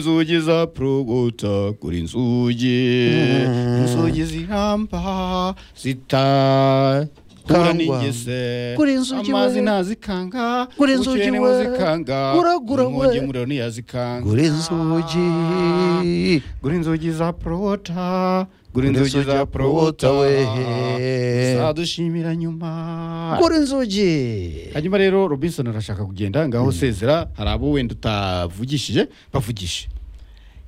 inzugi za probuta kuri inzugi inzugi ziramba zitakura Karangwa. n'ingese Kuri inzugi amazi we. ntazikanga Kuri inzugi ubukene we. buzikanga Guragura we. umwugemuriro ntiyazikanga gura inzugi gura inzugi za prota gura Gura inzugi za prota wehe. zadushimira nyuma gura inzugi hanyuma rero robinson arashaka kugenda ngaho sezera hari abo wenda utavugishije bavugishe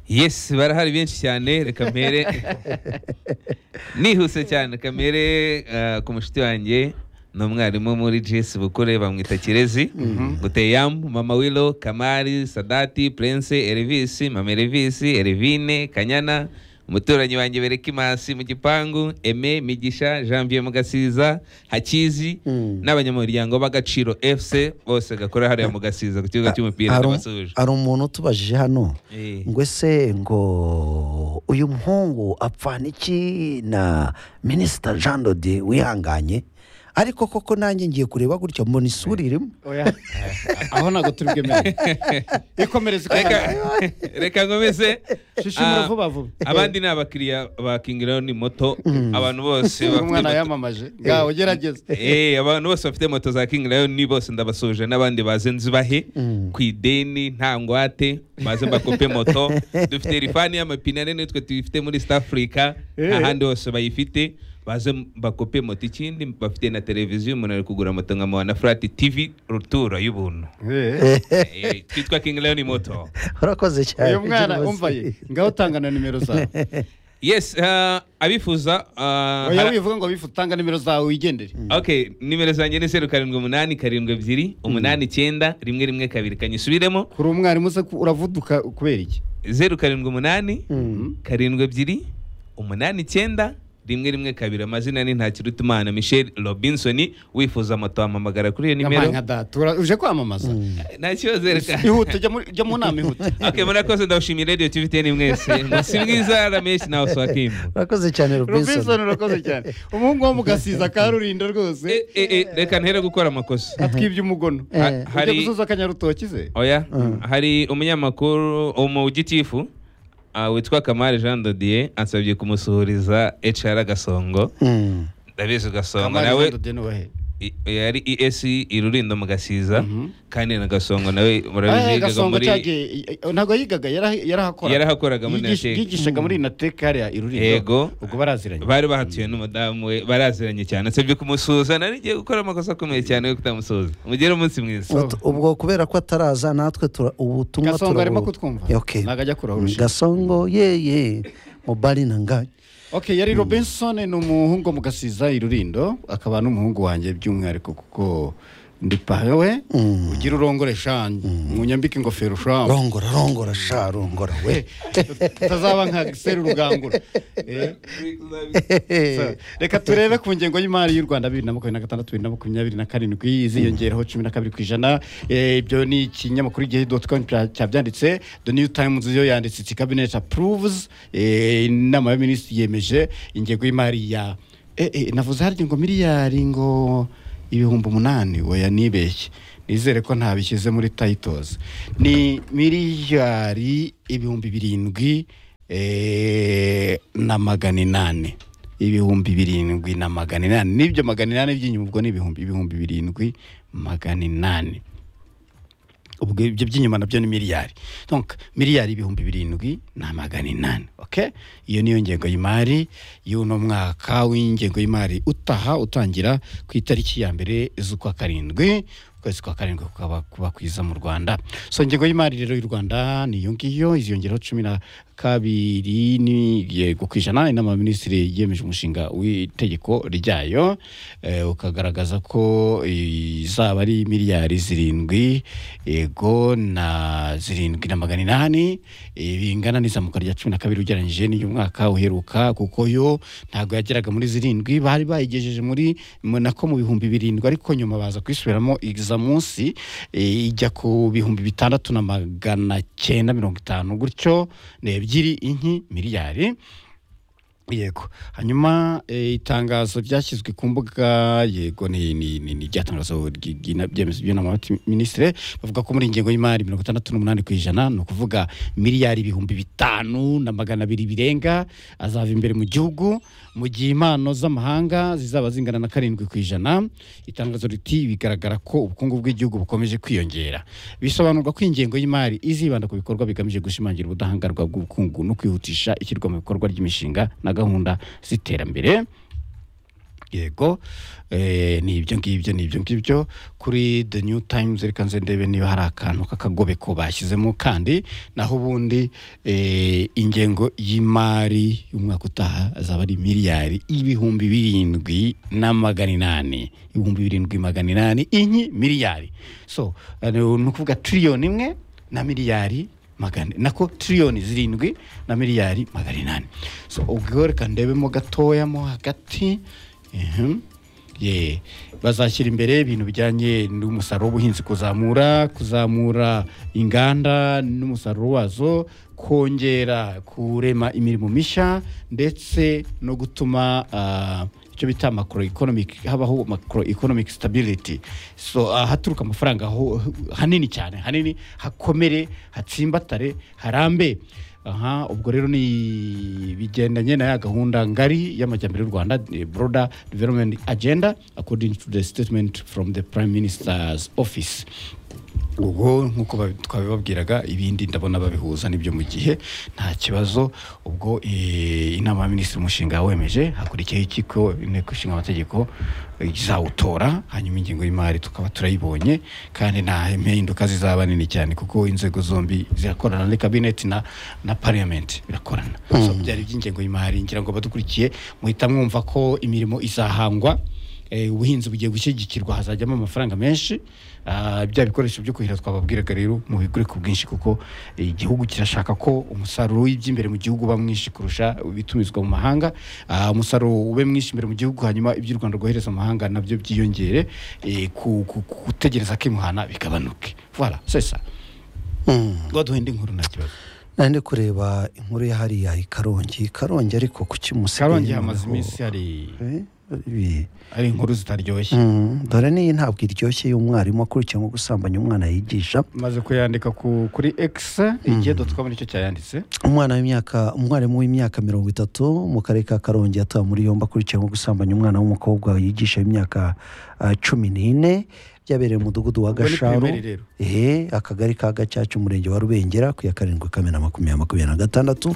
yes barahari benshi cyane reka mpere nihuse cyane kamere ku mushuti wanjye ni umwarimu muri jesi bukure bamwita kirezi guteyamu mama wilo kamari sadati prince erivisi mama erivisi erivine kanyana umuturanyi wanjye berekimasi mu gipangu eme migisha janvier mugasiza hakizi Mm. n'abanyamuryango b'agaciro fc bose gakorera hariya mu gasiza ku kibuga cy'umupira Hari- ndabasuje hari umuntu utubajije hano Eh. ngo ese ngo uyu muhungu apfana iki na minisita jean dode wihanganye ariko koko nanjye ngiye kureba gutya mbona isura irimo aho ntabwo turi bwemerere ikomereze reka reka nkomeze shishimura Ah, vuba vuba abandi ni abakiriya ba King Leon moto abantu bose bafite umwana moto- yamamaje ngaho ugerageze Eh, abantu bose bafite moto za King Leon ni bose ndabasuje n'abandi baze nzibahe ku ideni nta ngwate baze bakope moto dufite rifani y'amapine ane nitwe tuyifite muri East Africa Eh. ahandi hose bayifite baze bakope moto ikindi bafite na televiziyo umuntu ari kugura moto nkamuha na flat TV rutura y'ubuntu Eh, Eh, twitwa King Leon moto urakoze cyane uyu mwana rwose. umva ye ngaho utanga na nimero zawe yes uh, abifuza uh, oya hara- wivuga ngo bifu utanga nimero zawe wigendere okay nimero zanjye ni zeru karindwi umunani karindwi ebyiri umunani icyenda rimwe rimwe kabiri kanyisubiremo kuri umwarimu se ku- uravuduka kubera iki zeru karindwi umunani Mm. karindwi ebyiri umunani icyenda rimwe rimwe kabiri amazina ni ntakirutimana michel robinson wifuza moto wampamagara kuri iyo Yampaye nimero nka data ura- uje kwamamaza nta kibazo reka ihute jya muri- jya mu nama ihute okay murakoze ndabashimiye radio tvtn mwese munsi mwiza rameshi nawe swakimbo urakoze cyane robinson robinson urakoze cyane umuhungu wo mu gasiza ka rulindo rwose Eh, eh, eh, reka ntere gukora amakosa atwibye umugono Eh. Ha- ujya gusuza akanyarutoki se oya Mm. hari umunyamakuru umugitifu uh, witwa kamari jean dodier ansabye kumusuhuriza hr gasongo Mm. ndabizi gasongo Kamari nawe Jean de Dieu Noel. i- yari es irurindo mu gasiza Mhm. kandi na gasongo nawe Ah, murabizigaga gasongo muri cyagiye i- ntabwo yigaga yaraha- yarahakoraga yarahakoraga muri Yigish- nateke yigishaga muri nateka hariya irurindo Yego. ubwo baraziranye bari bahatuye n'umudamu we baraziranye cyane nsabye kumusuhuza nari ngiye gukora amakosa akomeye cyane yo kutamusuhuza mugire umunsi mwiza Ubwo- ubwo kubera ko ataraza natwe tura- ubutumwa gasongo arimo turabu- kutwumva Okay. ntabwo ajya kuraho urushinge gasongo yeye mubari nanganye okay yari robinson ni umuhungu wo mu gasiza irurindo akaba n'umuhungu wanjye by'umwihariko kuko ndi pawe Mm. ugira urongore shanje munyambike ingofero shanje rongora rongora sha rongora we utazaba nka seru rugangura Eh. So, reka turebe ku ngengo y'imari y'u rwanda bibiri na makumyabiri na gatandatu bibiri na makumyabiri na karindwi iziyongeraho cumi na kabiri ku ijana Eh, ibyo ni ikinyamakuru igihe doti komu cyabyanditse the new times yo yanditse iti cabinet approves Eh, inama y'abaminisitiri yemeje ingengo y'imari ya eh, eh, navuze harya ngo miliyari ngo ibihumbi umunani oya nibeshye nizere ko ntabishyize muri tayitozi ni miliyari ibihumbi birindwi eh, na magana inani ibihumbi birindwi na magana inani n'ibyo magana inani by'inyuma ubwo ni ibihumbi ibihumbi birindwi magana inani ubwo ibyo by'inyuma nabyo ni miliyari donc miliyari ibihumbi birindwi na magana inani okay iyo niyo ngengo y'imari y'uno mwaka w'ingengo y'imari utaha utangira ku itariki ya mbere z'ukwa karindwi ukwezi kwa karindwi kukaba kuba kwiza mu rwanda so ingengo y'imari rero y'u rwanda ni iyo ngiyo iziyongeraho cumi na kabiri ni yego ku ijana inama y'abaminisitiri yemeje umushinga w'itegeko ryayo eh, ukagaragaza ko izaba ari miliyari zirindwi yego na zirindwi na magana inani eh, bingana n'izamuka rya cumi na kabiri ugereranyije n'iyo mwaka uheruka kuko yo ntabwo yageraga muri zirindwi bari bayigejeje muri mu- nako mu bihumbi birindwi ariko nyuma baza kuyisubiramo iza munsi eh, ijya ku bihumbi bitandatu na magana cyenda mirongo itanu gutyo ni ebyiri inki miliyari yego hanyuma eh, itangazo ryashyizwe ku mbuga yego ni ni ni ni rya tangazo ry- ry'ina- byemezwa by'inama y'abaminisitiri bavuga ko muri iyi ngengo y'imari mirongo itandatu n'umunani ku ijana ni ukuvuga miliyari ibihumbi bitanu na magana abiri birenga azava imbere mu gihugu mu gihe impano z'amahanga zizaba zingana na karindwi ku ijana itangazo riti bigaragara ko ubukungu bw'igihugu bukomeje kwiyongera bisobanurwa ko iyi ngengo y'imari izibanda ku bikorwa bigamije gushimangira ubudahangarwa bw'ubukungu no kwihutisha ishyirwa mu bikorwa ry'imishinga na gahunda z'iterambere yego eh, ni ibyo ngibyo ni ibyo ngibyo kuri the new times reka nze ndebe niba hari akantu k'akagobeko bashyizemo kandi naho ubundi eh, ingengo y'imari y'umwaka utaha azaba ari miliyari ibihumbi birindwi na magana inani ibihumbi birindwi magana inani inyi miliyari so eh, ni ukuvuga tiriyoni imwe na miliyari magana nako tiriyoni zirindwi na miliyari magana inani so ubwo reka ndebemo gatoya mo hagati Mhm. Ye, bazashyira imbere ibintu bijyanye n'umusaruro w'ubuhinzi kuzamura kuzamura inganda n'umusaruro wazo kongera kurema imirimo mishya ndetse no gutuma ah, icyo bita macro economic habaho macro economic stability so ahaturuka amafaranga ho- hanini cyane hanini hakomere hatsimbatare harambe aha ubwo rero ni bigendanye na ya gahunda ngari y'amajyambere y'u rwanda the broader development agenda according to the statement from the prime minister's office ubwo nk'uko babi- twabibabwiraga ibindi ndabona babihuza n'ibyo mu gihe nta kibazo ubwo eh, inama y'abaminisitiri umushinga wemeje hakurikiyeho ikigo inteko ishinga amategeko izawutora hanyuma ingengo y'imari tukaba turayibonye kandi nta impinduka zizaba nini cyane kuko inzego zombi zirakorana ni kabineti na na parliament birakorana so byari iby'ingengo y'imari ngira ngo badukurikiye muhita mwumva ko imirimo izahangwa Eh, ubuhinzi bugiye gushyigikirwa hazajyamo amafaranga menshi Ah, bya bikoresho byo kuhira twababwiraga rero mu bigure ku bwinshi kuko eh, igihugu kirashaka ko umusaruro w'iby'imbere mu gihugu uba mwinshi kurusha ibitumizwa mu mahanga Ah, umusaruro ube mwinshi imbere mu gihugu hanyuma iby'u rwanda rwohereza mu mahanga nabyo byiyongere eh, ku- ku- ku- gutegereza kimuhana bigabanuke voilà c'est ça waduhenda inkuru nta kibazo nandi kureba inkuru ya hariya i karongi karongi ariko ku kimusigaye karongi hamaze noneho- iminsi hari Eh, ibi- hari inkuru zitaryoshye Mm, dore niyi ntabwo iryoshye y'umwarimu akurikiye nko gusambanya umwana yigisha maze kuyandika ku- kuri x igihe dotcom nicyo cyayanditse umwana w'imyaka umwarimu w'imyaka mirongo itatu mu karere ka karongi yatawe muri yombi akurikiye nko gusambanya umwana w'umukobwa yigisha imyaka ah, cumi n'ine byabereye mu mudugudu wa Ubwo ni gasharu primary rero. ehe akagari ka gacaca umurenge wa rubengera ku ya karindwi kamena makumyabiri makumyabiri na gatandatu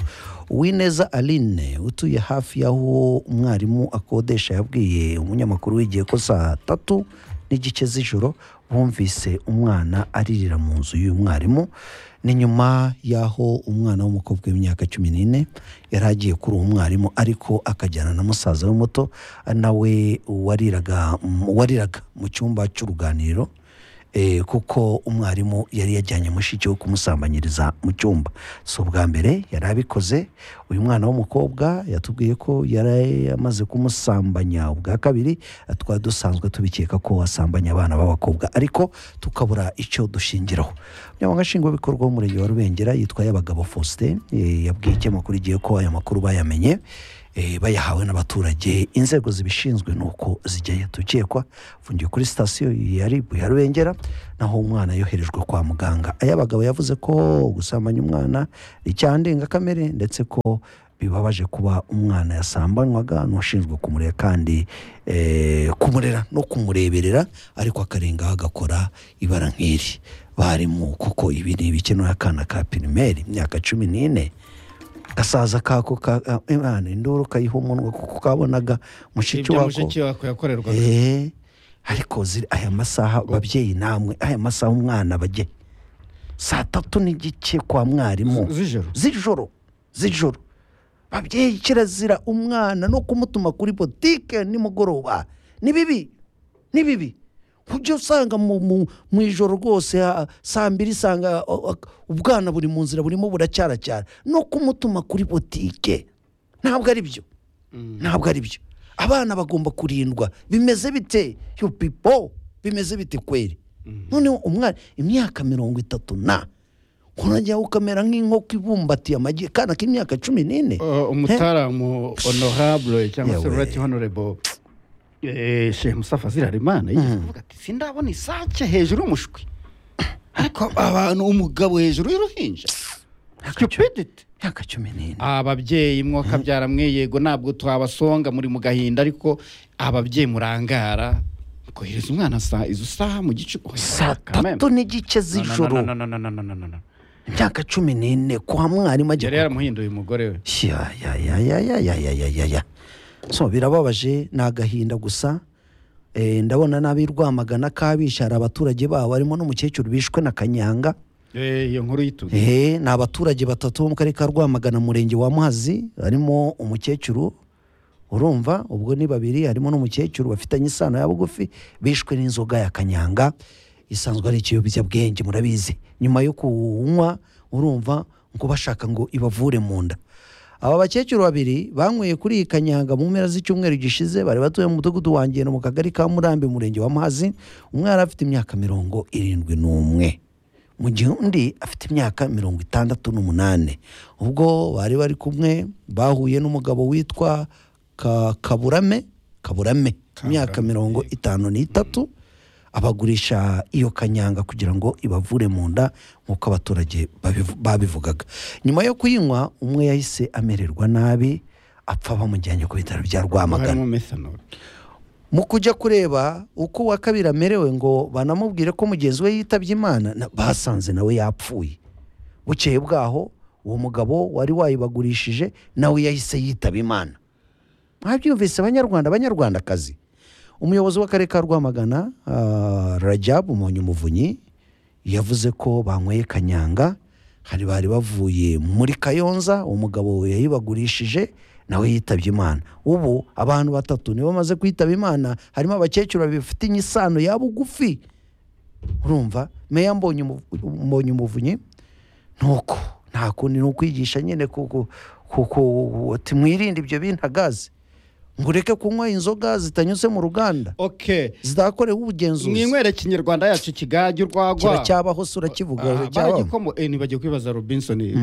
uwineza aline utuye hafi y'aho umwarimu akodesha yabwiye umunyamakuru w'igihe ko saa tatu n'igice z'ijoro bumvise umwana aririra mu nzu y'uyu mwarimu ni nyuma y'aho umwana w'umukobwa w'imyaka cumi n'ine yari agiye kuri uwo mwarimu ariko akajyana na musaza we muto nawe wariraga wariraga mu cyumba cy'uruganiriro eh, kuko umwarimu yari yajyanye mushiki we kumusambanyiriza mu cyumba si ubwa mbere yari abikoze uyu mwana w'umukobwa yatubwiye ko yari amaze kumusambanya ubwa kabiri twari dusanzwe tubikeka ko wasambanya abana b'abakobwa ariko tukabura icyo dushingiraho umunyamabanga nshingwabikorwa w'umurenge wa rubengera yitwa yabagabo faustin eh, yabwiye ikinyamakuru igihe ko aya makuru bayamenye eh, bayahawe n'abaturage inzego zibishinzwe ni uko zijyayo dukekwa fungiye kuri sitasiyo ya ribu ya rubengera naho umwana yoherejwe kwa muganga ayabagabo yavuze ko gusambanya umwana ni icyaha ndengakamere ndetse ko bibabaje kuba umwana yasambanywaga n'ushinzwe kumurera kandi eh, kumurera no kumureberera ariko akarengaho agakora ibara nk'iri barimu kuko ibi ni ibikenewe akana ka pirimeri imyaka cumi n'ine gasaza kako ka ah, imana induru kayiha umunwa kuko kabonaga mushiki ibyo wako mushiki wako yakorerwaga Eh, ariko ziri aya masaha babyeyi namwe aya masaha umwana bajye saa tatu n'igice kwa mwarimu z'ijoro z'ijoro z'ijoro babyeyi kirazira umwana no kumutuma kuri botike nimugoroba ni bibi ni bibi ujya usanga mu, mu, mu ijoro rwose ha- saa mbiri usanga o- o- ubwana buri mu nzira burimo buracyaracyara no kumutuma kuri botike ntabwo ari byo ntabwo ari byo abana bagomba kurindwa bimeze bite yo pipo bimeze bite kweri noneho umwana imyaka mirongo itatu na nkorajyaho ukamera nk'inkoko ibumbatiye amagi kana k'imyaka cumi n'ine Uh, umutaramu honorable cyangwa se Yewe. right honorable eh, shehe musafa zirarimana yigeze kuvuga ati sindabona isake hejuru y'umushwi ariko abantu umugabo hejuru y'uruhinja stupidity imyaka cumi n'ine ababyeyi mwo kabyara mwe yego ntabwo twabasonga muri mu gahinda ariko ababyeyi murangara kohereza umwana saa izo saha mu gice Oya, saa kameme. tatu n'igice No, no, no, z'ijoro no, no, no, no, no, no, no, no. imyaka cumi n'ine kwa mwarimu yari agiye yaramuhinduye umugore we ya ya ya ya ya ya ya ya ya ya so birababaje ni agahinda gusa Eh, ndabona n'ab'i rwamagana kabisha hari abaturage babo harimo n'umukecuru bishwe na kanyanga Eh, iyo nkuru y'ituze Eh, ni abaturage batatu bo mu karere ka rwamagana umurenge wa muhazi harimo umukecuru urumva ubwo ni babiri harimo n'umukecuru bafitanye isano ya bugufi bishwe n'inzoga ya kanyanga isanzwe ari ikiyobyabwenge murabizi nyuma yo kuwunywa urumva ngo bashaka ngo ibavure mu nda aba bakecuru babiri banyweye kuri iyi kanyanga mu mpera z'icyumweru gishize bari batuye mu mudugudu wa ngendo mu kagari ka murambi umurenge wa muhazi umwe yari afite imyaka mirongo irindwi n'umwe mu gihe undi afite imyaka mirongo itandatu n'umunani ubwo bari bari kumwe bahuye n'umugabo witwa Ka- kaburame kaburame imyaka mirongo itanu n'itatu abagurisha iyo kanyanga kugira ngo ibavure mu nda nk'uko abaturage babivu- babivugaga nyuma yo kuyinywa umwe yahise amererwa nabi apfa bamujyanye ku bitaro bya rwamagana harimo methanol mu kujya kureba uko uwa kabiri amerewe ngo banamubwire ko mugenzi we yitabye imana na- basanze nawe yapfuye bukeye bwaho uwo mugabo wari wayibagurishije nawe yahise yitaba imana mwabyumvise abanyarwanda abanyarwandakazi umuyobozi w'akarere ka rwamagana ah, rajabu muvunyi yavuze ko banyweye kanyanga hari bari bavuye muri kayonza umugabo yayibagurishije nawe yitabye imana ubu abantu batatu nibo bamaze kwitaba imana harimo abakecuru babiri bafitanye isano ya bugufi urumva meya mbonye mbonye umuvunyi nuko nta kundi ni ukwigisha nyine kuko kuko uti mwirinde ibyo bintagazi ngo ureke kunywa inzoga zitanyuze mu ruganda okay zitakorewe ubugenzuzi mwinywere kinyarwanda yacu kigage urwagwa kiracyabaho se urakivuga Ah, uracyabamo baragikomo eh, nibagiye kwibaza robinson eh,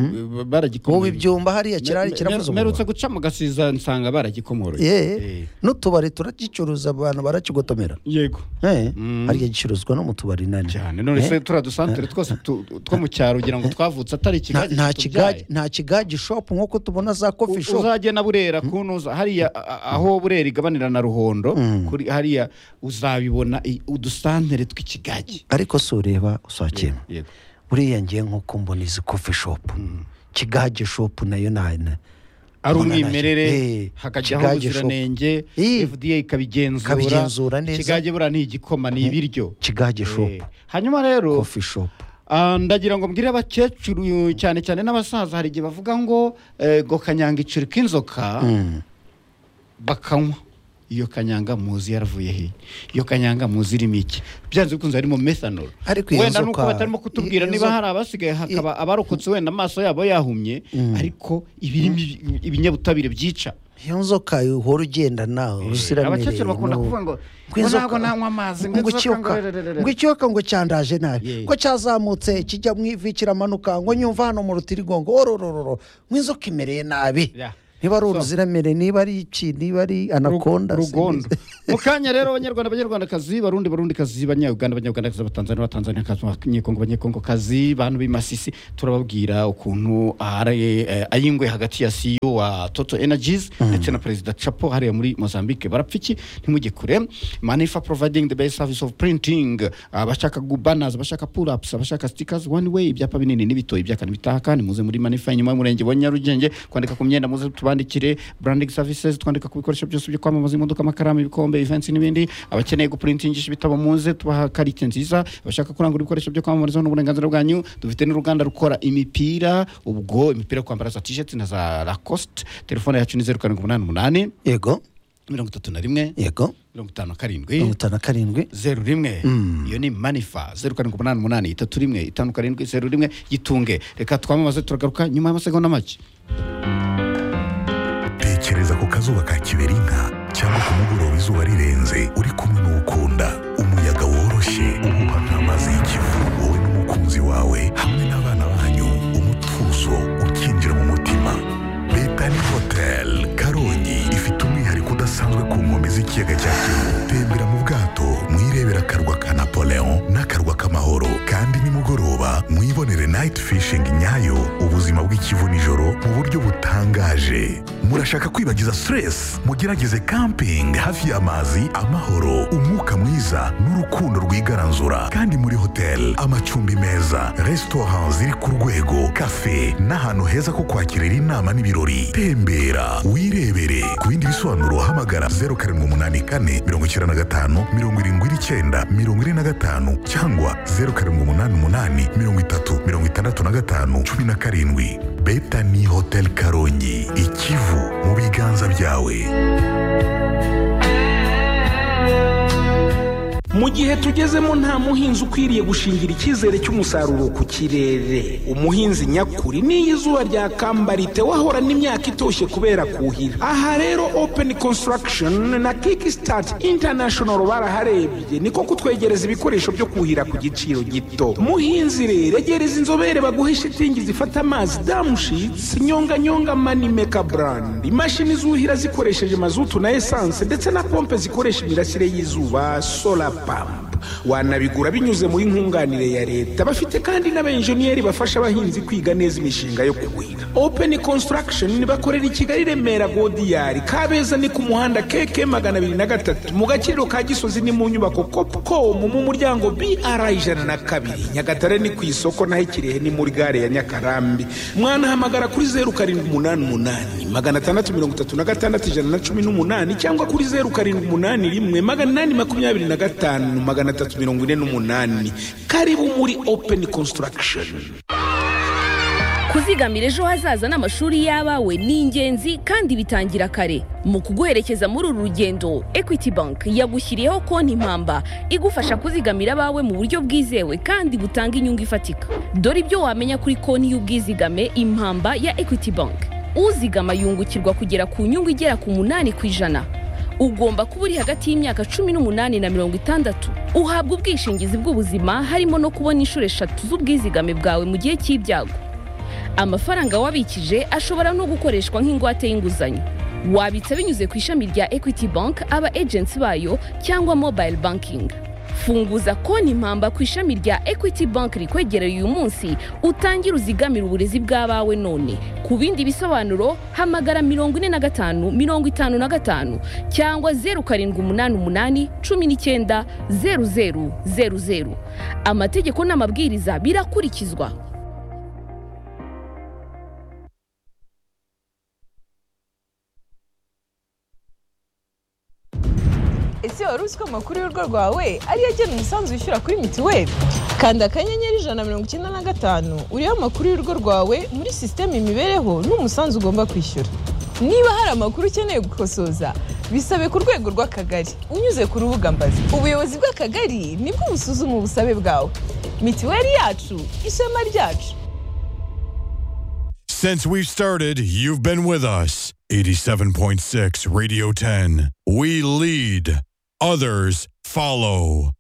baragikomo ubu ibyumba hariya kirari Me- kiravuze me- merutse umunwa guca mu gasiza nsanga baragikomoye Eh, n'utubari turagicuruza abantu barakigotomera yego Eh, Mm. hariya gicuruzwa no mu tubari nani cyane none Eh, se turiya dusantere twose tu- two mu cyaro ugira ngo twavutse atari nta- ikigage nta kitubyaye. kigage- nta kigage shopu nk'uko tubona za kofi U- shopu uzajye na burera kunoza hariya a- a- aho burera igabanira na ruhondo kuri hariya uzabibona i- udusantere tw'ikigage ariko si ureba usakema yego buriya ngiye nk'uko mbona izi kofi shopu kigage shopu nayo nta ari Mbona ntacyo- umwimerere Eh, hakajyaho kigage shop. ubuziranenge Eh. fda ikabigenzura Ikabigenzura neza. ikigage buriya ni igikoma ni ibiryo kigage Eh, shopu hanyuma rero kofi shopu ah, ndagira ngo mbwire abakecuru cyane cyane n'abasaza hari igihe bavuga ngo eh, ngo kanyanga icuri k'inzoka bakanywa iyo kanyanga muzi yaravuye hehe iyo kanyanga muzi irimo iki byanze bikunze harimo methanol Ariko iyo wenda nuko nzoka- batarimo kutubwira i- niba inzoka- hari abasigaye hakaba abarokotse wenda amaso yabo yahumye ariko ibirimo ibi- ibinyabutabire byica iyo nzoka uhora ugendana uruziramire abakecuru bakunda kuvuga ngo, ngo ntabwo nanywa amazi, ngo ngo inzoka, ikiyoka ngo rererere. ngo ikiyoka ngo cyandaje nabi Yeah. ngo cyazamutse kijya mu ivi kiramanuka ngo nyumva hano mu rutirigongo ororororo ngo inzoka imereye nabi Yeah. niba ari So- uruziramire niba ari iki niba ari anakonda rugondo sinizi. mu kanya rero abanyarwanda abanyarwandakazi barundi barundikazi banyayuganda abanyagandakazi abanyatanzania abatanzaniyakazi abanyekongo abanyekongokazi bantu b'imasisi turababwira ukuntu ari eh, ayingwe hagati ya CEO wa Total Energies ndetse na Perezida Chapo hariya muri Mozambique barapfiki ntimujye kure manifa providing the best service of printing abashaka gu- banners abashaka pull ups abashaka stickers one way ibyapa binini n'ibitoyi ibyaka n'ibitaha kandi muze muri manifa inyuma y'umurenge wa Nyarugenge kwandika ku myenda muze tubandikire branding services twandika ku bikoresho byose byo kwamamaza imodoka amakaramu ibikombe events n'ibindi abakeneye guprintingisha ibitabo muze tubaha karite nziza abashaka kurangura ibikoresho byo kwamamarizaho n'uburenganzira bwanyu dufite n'uruganda rukora imipira ubwo imipira yo kwambara za t-shirt na za lacoste telefone yacu ni zeru karindwi umunani umunani yego mirongo itatu na rimwe yego mirongo itanu na karindwi mirongo itanu na karindwi zeru rimwe iyo ni manifa zeru karindwi umunani umunani itatu rimwe itanu karindwi zeru rimwe yitunge reka twamamaze turagaruka nyuma y'amasegonda make tekereza ku kazuba ka kiberinka cyangwa ku mugoroba izuba rirenze uri kumwe n'ukunda umuyaga woroshye uhuha nk'amazi y'ikivu wowe n'umukunzi wawe hamwe n'abana banyu kivu nijoro mu buryo butangaje murashaka kwibagiza stress mugerageze camping hafi y'amazi amahoro umwuka mwiza n'urukundo rwigaranzura kandi muri hotel amacumbi meza restaurant ziri ku rwego cafe n'ahantu heza ko kwakirira inama n'ibirori tembera wirebere ku bindi bisobanuro hamagara 0784 95 79 45 cyangwa 0788 30 65 17 betani hotel karongi ikivu mu biganza byawe mu gihe tugezemo nta muhinzi ukwiriye gushingira icyizere cy'umusaruro ku kirere umuhinzi nyakuri n'iyo izuba ryakambara wahorana imyaka itoshye kubera kuhira aha rero open construction na kickstart international baraharebye niko kutwegereza ibikoresho byo kuhira ku giciro gito muhinzi rero egereza inzobere baguhe shitingi zifata amazi damushitsi nyonganyonga mani meka brand imashini zuhira zikoresheje mazutu na esanse ndetse na pompe zikoresha imirasire y'izuba solar pampa wanabigura binyuze muri nkunganire ya leta bafite kandi n'abenjeniyeri bafasha abahinzi kwiga neza imishinga yo kuhira open construction bakorera i kigali remera godiyari kabeza ni ku muhanda keke magana abiri na gatatu mu gaciro ka gisozi ni mu nyubako copcom mu muryango br ijana na kabiri nyagatare ni ku isoko naho ikirehe ni muri gare ya nyakarambi mwanahamagara kuri zeru karindwi umunani umunani magana atandatu mirongo itatu na gatandatu ijana na cumi n'umunani cyangwa kuri zeru karindwi umunani rimwe magana inani makumyabiri na gatanu magana atatu mirongo ine n'umunani karibu muri open construction kuzigamira ejo hazaza n'amashuri y'abawe ni ingenzi kandi bitangira kare mu kuguherekeza muri uru rugendo equity bank yagushyiriyeho konti mpamba igufasha kuzigamira abawe mu buryo bwizewe kandi butanga inyungu ifatika dore ibyo wamenya kuri konti y'ubwizigame impamba ya equity bank uzigama yungukirwa kugera ku nyungu igera ku munani ku ijana ugomba kuba uri hagati y'imyaka cumi n'umunani na mirongo itandatu uhabwa ubwishingizi bw'ubuzima harimo no kubona inshuro eshatu z'ubwizigame bwawe mu gihe cy'ibyago amafaranga wabikije ashobora no gukoreshwa nk'ingwate y'inguzanyo wabitsa binyuze ku ishami rya equity bank aba agency bayo cyangwa mobile banking funguza konti mpamba ku ishami rya equity bank rikwegereye uyu munsi utangire uzigamire uburezi bw'abawe none ku bindi bisobanuro hamagara mirongo ine na gatanu mirongo itanu na gatanu cyangwa zeru karindwi umunani umunani cumi n'icyenda zeru zeru zeru zeru amategeko n'amabwiriza birakurikizwa ese wari uzi ko amakuru y'urugo rwawe ariyo agena umusanzu wishyura kuri mituweli kanda akanyenyeri ijana na mirongo icyenda na gatanu uriho amakuru y'urugo rwawe muri sisiteme imibereho n'umusanzu ugomba kwishyura niba hari amakuru ukeneye gukosoza bisabe ku rwego rw'akagari unyuze ku rubuga mbazi ubuyobozi bw'akagari nibwo busuzuma ubusabe bwawe mituweli yacu ishema ryacu Since we've started, you've been with us. 87.6 Radio 10. We lead, others follow.